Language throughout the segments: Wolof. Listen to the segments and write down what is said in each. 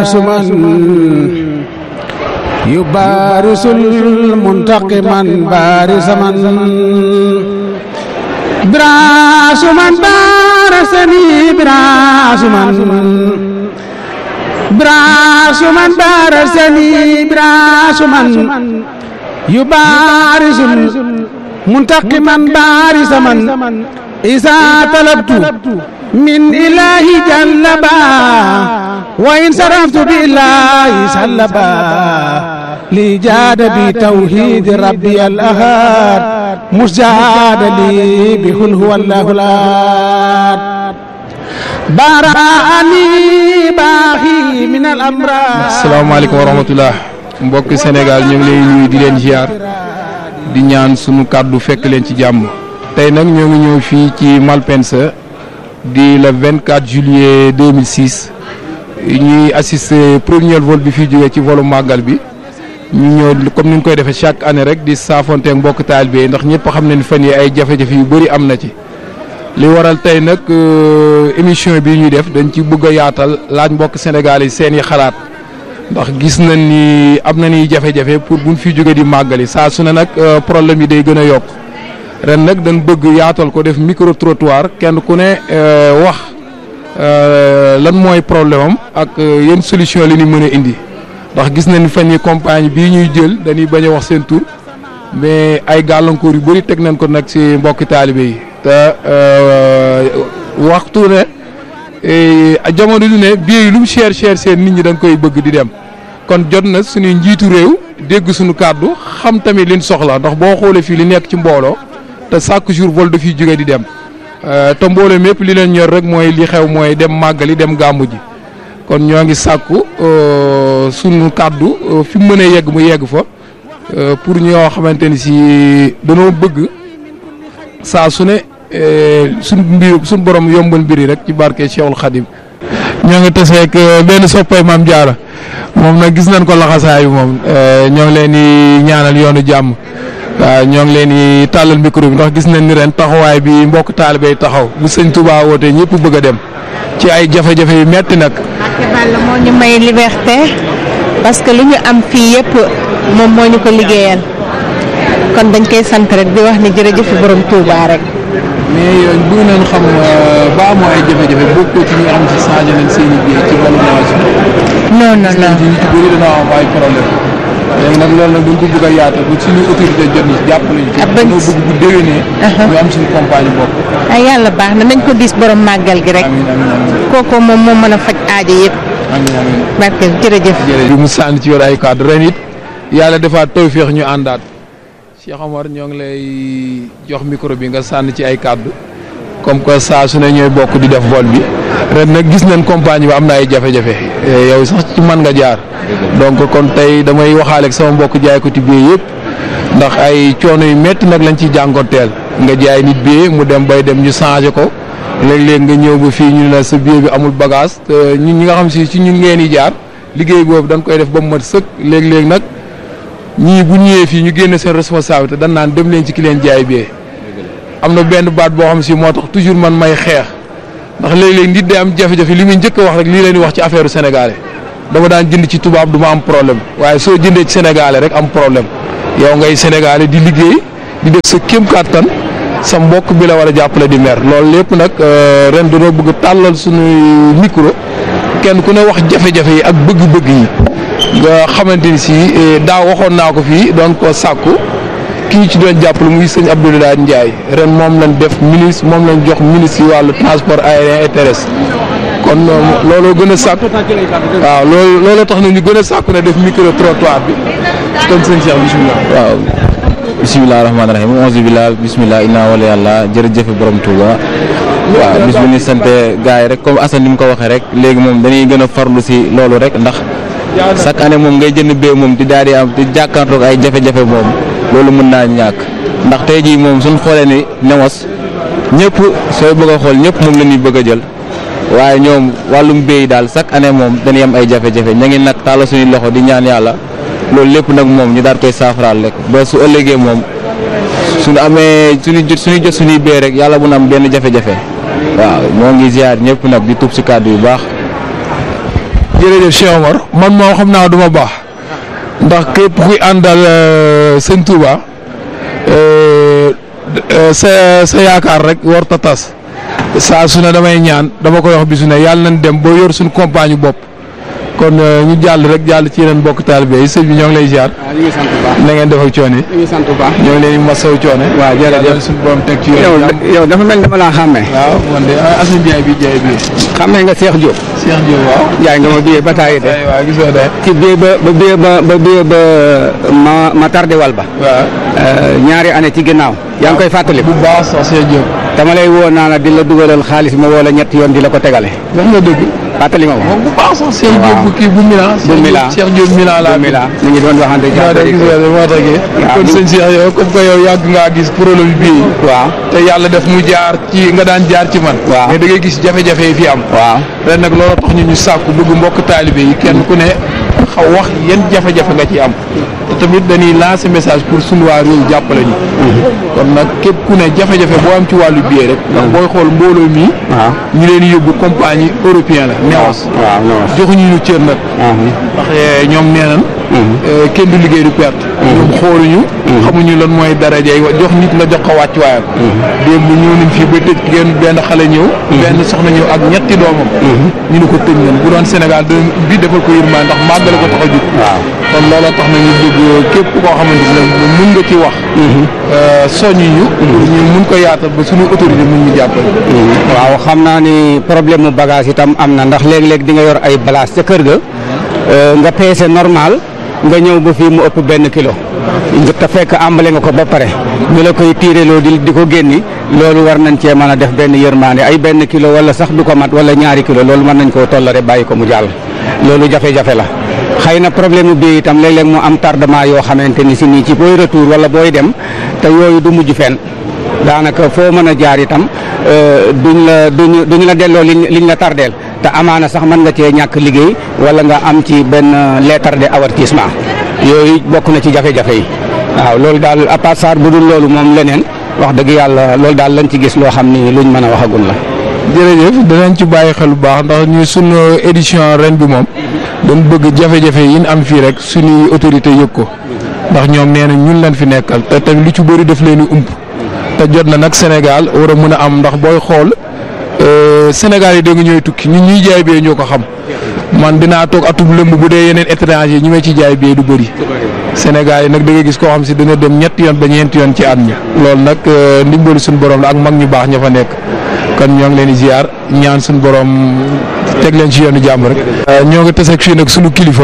براس من يبارس المنتقما بارس من براس من بارسني براس من براس من بارسني براس من يبارس منتقما بارس من إذا طلبت من إله جلبا وإن صرفت بالله سلبا لي جاد بتوحيد ربي الأحد مسجاد لي بقل هو الله الأحد براني باخي من الأمراض asalaamaaleykum wa rahmatullah mbokki Sénégal ñu ngi lay nuyu di leen ziar di ñaan sunu kàddu fekk leen ci jàmm tey nag ñoo ngi ñëw fii ci Malpensa di le 24 juillet 2006 ñuy assister premier vol bi fi jógee ci volu màggal bi ñu ñëw comme ni ñu koy defee chaque année rek di saafonteeg mbokk taalibe yi ndax ñëpp xam nañ fan yi ay jafe-jafe yu bëri am na ci li waral tey nag émission bi ñuy def dañ ci bëgg a yaatal laaj mbokk Sénégal yi seen i xalaat ndax gis nañ ni am na ni jafe-jafe pour buñ fi jóge di màggali saa su ne nag problème yi day gën a yokk ren nag dañ bëgg yaatal ko def micro trottoir kenn ku ne wax lan mooy problème am ak yenn solution li ñu mën a indi ndax gis nañ fan yi compagnie bii ñuy jël dañuy bañ a wax seen tur mais ay gàllankoor yu bëri teg nañ ko nag ci mbokki taalibe yi te waxtu ne jamono du ne billet yi lu mu cher cher seen nit ñi da nga koy bëgg di dem kon jot na suñuy njiitu réew dégg suñu kàddu xam tamit liñ soxla ndax boo xoolee fii li nekk ci mbooloo te chaque jour vol dafiy jóge di dem te mbooloo mépp li leen ñor rek mooy li xew mooy dem màggali dem gàmmu ji kon ñoo ngi sàkku sunu kàddu fi mu mënee yegg mu yegg fa pour ñoo xamante ni si danoo bëgg saa su ne suñ mbir suñ borom yombal mbir yi rek ci barke Cheikhul Khadim ñoo ngi taseeg benn soppay maam Jaara moom nag gis nañ ko laxasaayu moom ñoo ngi leen di ñaanal yoonu jàmm waaw ñoo ngi leen di tàllal micro bi ndax gis nañ ni ren taxawaay bi mbokk taalibe yi taxaw bu sëñ Touba wootee ñëpp bëgg a dem ci ay jafe-jafe yu metti nag. Mbacke Balla moo ñu may liberté parce que lu ñu am fii yëpp moom moo ñu ko liggéeyal kon dañ koy sant rek di wax ni jërëjëf borom Touba rek. mais yow bëgg nañ xam ba amoo ay jafe-jafe bokkoo ci ñi nga xam si changé nañ seen i biir ci wàllu nawation. non non non ci ñu ci bëri dañoo am ay problème léegi nag loolu nag dañ ko bëgg a yaatal ba suñu autorité jot ni jàppale ñu ci. ab bañ dañoo bëgg bu déwénee. ñu am suñu compagnie bopp. ay yàlla baax na nañ ko diis borom màggal gi rek amiin amiin amiin kooku moom moo mën a faj aajo yëpp amiin amiin. barke jërëjëf. jërëjëf mu sànni ci yor ay kàddu ren it yàlla defaat tawféex ñu àndaat Cheikh Omar ñoo ngi lay jox micro bi nga sànni ci ay kàddu comme que saa su ne ñooy bokk di def vol bi ren nag gis nañ compagnie bi am na ay jafe-jafe yow sax ci man nga jaar donc kon tey damay waxaale ak sama mbokk jaay ko ci biir yëpp ndax ay coono yu métti nag lañ ciy jànkonteel nga jaay nit bi mu dem bay dem ñu changé ko léeg-léeg nga ñëw ba fii ñu ne la sa billet bi amul bagage te ñun ñi nga xam si ci ñun ngeen di jaar liggéey boobu dañ koy def ba mu mat sëkk léeg-léeg nag ñii bu ñëwee fii ñu génne seen responsabilité dañ naan dem leen ci ki leen jaay bee am na benn baat boo xam si moo tax toujours man may xeex ndax léeg-léeg nit day am jafe-jafe li muy njëkk a wax rek lii leen di wax ci affaire sénégalais dama daan jënd ci tubaab du ma am problème waaye soo jëndee ci sénégalais rek am problème yow ngay sénégalais di liggéey di def sa kéem kàttan sa mbokk bi la war a jàppale di mer loolu lépp nag ren dañoo bëgg tàllal suñu micro kenn ku ne wax jafe-jafe yi ak bëgg-bëgg yi nga xamante ni si daaw waxoon naa ko fii doon ko sàkku kii ci doon jàppale muy sëñ Abdoulaye Ndiaye ren moom lañ def ministre moom lañ jox ministre yi wàllu transport aérien et terrestre kon looloo gën a sàkku waaw loolu looloo tax na ñu gën a sàkku ne def micro trottoir bi kon sëñ Cheikh bisimilah. waaw bisimilah rahmaani rahiim auzu billah bisimilah inna wala yàlla jërëjëf borom Touba waaw bis bu ñu sante gars yi rek comme Assane ni mu ko waxee rek léegi moom dañuy gën a farlu si loolu rek ndax chaque année moom ngay jënd bee moom di daal di am di jàkkaarloog ay jafe-jafe moom loolu mën naa ñàkk ndax tey jii moom suñ xoolee ni newos ñëpp sooy bëgg a xool ñëpp moom la ñuy bëgg a jël waaye ñoom wàllum béy daal chaque année moom dañuy am ay jafe-jafe ña ngi nag tàlla suñuy loxo di ñaan yàlla loolu lépp nag moom ñu daal koy saafaraal rek ba su ëllëgee moom suñu amee suñu jot suñuy jot suñuy béy rek yàlla bu na am benn jafe-jafe waaw ñoo ngi ziar ñëpp nag di tub si kàddu yu baax. jërëjëf Cheikh Omar man moom xam naa du ma baax ndax képp kuy àndal sëñ Touba sa sa yaakaar rek war ta tas saa su ne damay ñaan dama koy wax bisu ne yàlla nañ dem ba yor suñu compagne bopp kon ñu jàll rek jàll ci yeneen bokk taalibe yi sëñ bi ñoo ngi lay ziar. waaw ñu ngi sant bu baax. na ngeen def ak coono yi. ñu ngi sant bu baax. ñoo ngi leen di masawu coono. waaw jërëjëf yàlla suñu borom teg ci yoon yow jàmm. yow dafa mel ni dama laa xàmmee. waaw man de Assane Ndiaye bi Ndiaye bi. xàmmee nga Cheikh Diop. Cheikh Diop waaw. jaay nga ma biyee ba taay de. ay waaw gisoo de. ci biyee ba ba biyee ba ba biyee ba ma ma tardé wal ba. waaw. ñaari année ci ginnaaw. yaa ngi koy fàttali. bu baax sax Cheikh Diop. dama lay woo naa la di la dugalal xaalis ma woo la ñetti yoon di la ko tegale. wax nga dëgg. fàttali ma ko. moom bu baax sax Cheikh Diop waaw. bu kii bu Milan. bu Milan Cheikh Diop Milan laa. bu Milan ñu ngi doon waxante waaw de gis nga de moo taxee. waaw kon ñu- sëñ Cheikh yow comme que yow yàgg ngaa gis problème bii. waaw te yàlla def mu jaar ci nga daan jaar ci man. Waaw. mais da ngay gis jafe-jafe yi fi am. waaw ren nag loolu tax ñu ñu sàkku bëgg mbokk taalibe yi kenn ku ne xaw wax yan jafe-jafe nga ci am te tamit dañuy lancer message pour sunu waa réew jàppale ñu kon nag képp ku ne jafe-jafe boo am ci wàllu billet rek ndax booy xool mbooloo mi waaw ñu leen yóbbu compagnie européen la newas waaw non joxuñu ñu cër nag ndax eh, ñoom nee nañ eh, kenn du liggéey du perte ñoom xooluñu xamuñu lan mooy daraja yi jox nit nga jox ko wàcc waayam démb ñëw nañ fii ba tëj genn benn xale ñëw benn soxna ñëw ak ñetti doomam ñu ne ko tëj nañ bu doon Sénégal da bi defal ko yërmaa ndax màggale ko tax a jug waaw kon looloo tax na ñu bëgg képp koo xamante ne mun nga ci wax soññi ñu pour ñu mun ko yaatal ba suñu autorité mun ñu jàppale waaw xam naa ni problème mu bagage itam am na ndax léeg-léeg di nga yor ay balaas ca kër ga euh, nga peese normal nga ñëw ba fii mu ëpp benn kilo nga te fekk àmbale nga ko ba pare ñu la koy tiireloo di di ko génni loolu war nañ cee mën a def benn yërmaande ay benn kilo wala sax du ko mat wala ñaari kilo loolu mën nañ koo tollare bàyyi ko mu jàll loolu jafe-jafe la xëy na problème mu bii itam léeg-léeg mu am tardement yoo xamante ni si nii ci booy retour wala booy dem te yooyu du mujj fenn daanaka foo mën a jaar itam euh, duñ la duñ duñ la delloo liñ liñ la tardeel te amaana sax mën nga cee ñàkk liggéey wala nga am ci benn lettre de avertissement yooyu bokk na ci jafe-jafe yi waaw loolu daal à part ça bu dul loolu moom leneen wax dëgg yàlla loolu daal lañ ci gis loo xam ni luñ mën a waxagul la. jërëjëf danañ ci bàyyi xel bu baax ndax ñu sunu édition ren bi moom dañ bëgg jafe-jafe yi ñu am fii rek suñuy autorité yëg ko ndax ñoom nee na ñun leen fi nekkal te tamit lu ci bëri daf leen di ump te jot na nag Sénégal war a mën a am ndax booy xool euh, Sénégal yi da nga ñooy tukki ñun ñuy jaay bee ñoo ko xam man dinaa toog atub lëmb bu dee yeneen étranger ñi may ci jaay bee du bëri Sénégal yi nag da nga gis koo xam si dana dem ñetti yoon ba ñeenti yoon ci at mi loolu nag euh, ndimbalu suñu borom la ak mag ñu baax ña fa nekk kon ñoo ngi leen di ziar ñaan suñu borom teg leen ci yoonu jàmm rek. ñoo ngi taseeg fii nag sunu kilifa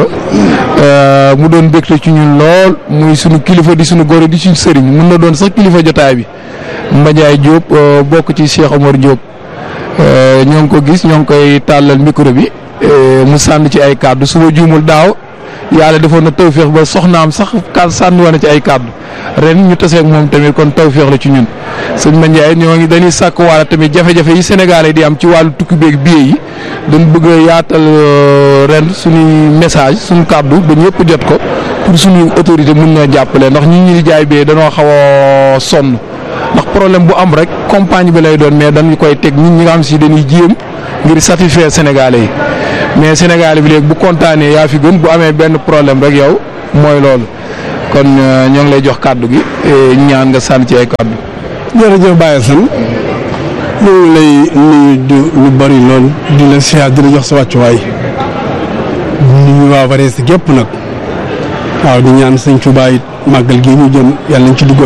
euh, mu doon bégte ci ñun lool muy sunu kilifa di sunu góor di suñu sëriñ mun na doon sax kilifa jotaay bi Mbadiaye Diop euh, bokk ci Cheikh Omar Diop euh, ñoo ngi ko gis ñoo ngi koy tàllal micro bi euh, mu sànni ci ay kàddu su ma juumul daaw yàlla defoon na tawféex ba soxnaam sax ka sànni woon na ci ay kàddu ren ñu taseeg moom tamit kon tawféex la ci ñun sëñ Mbadiaye ñoo ngi dañuy sàkk waala tamit jafe-jafe yi Sénégalais di am ci wàllu tukki beeg billet yi dañ bëgg a yaatal euh, ren suñuy message suñu kàddu ba ñëpp jot ko pour suñuy autorité mun na jàppale ndax ñi ñi di jaay billet dañoo xaw a sonn ndax problème bu am rek compagnie bi lay doon mais dañu koy teg nit ñi nga xam si dañuy jéem ngir satisfaire Sénégalais yi mais Sénégalais bi léegi bu kontaanee yaa fi gën bu amee benn problème rek yow mooy loolu kon euh, ñoo ngi lay jox kàddu gi eh, ñaan nga sànni ci ay kàddu. jërëjëf Baye Assane ñu ngi lay nuyu du lu bari lool di la siyaar di la jox sa wàccuwaay nuyu waa Varese gépp nag waaw di ñaan sëñ Tuubaa it màggal gi ñu jëm yàlla nañ ci dugg